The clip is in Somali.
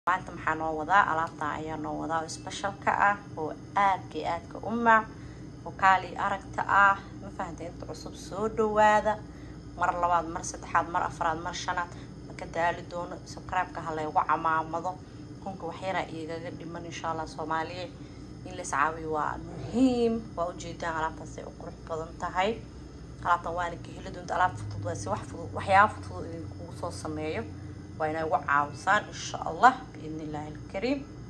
maanta maxaa noo wadaa alaabtan ayaa noo wadaa oo specialka ah oo aadka iyo aadka u maac oo kaali aragta ah ma fahantay inta cusub soo dhawaada mar labaad mar saddexaad mar afraad mar shanaad maka daali doono subscribe-ka ha laygu camaamado kunka waxyaraa igaga dhiman insha allah soomaaliya in la iscaawiyo waa muhiim waa ujeedaan alaabtaasay u qurux badan tahay alaabtan waana ka heli doonta alaab fudud waa si wax fudud waxyaaba fudud idinkugu soo sameeyo waa inay ugu caawisaan insha allah biidni illaahi alkariim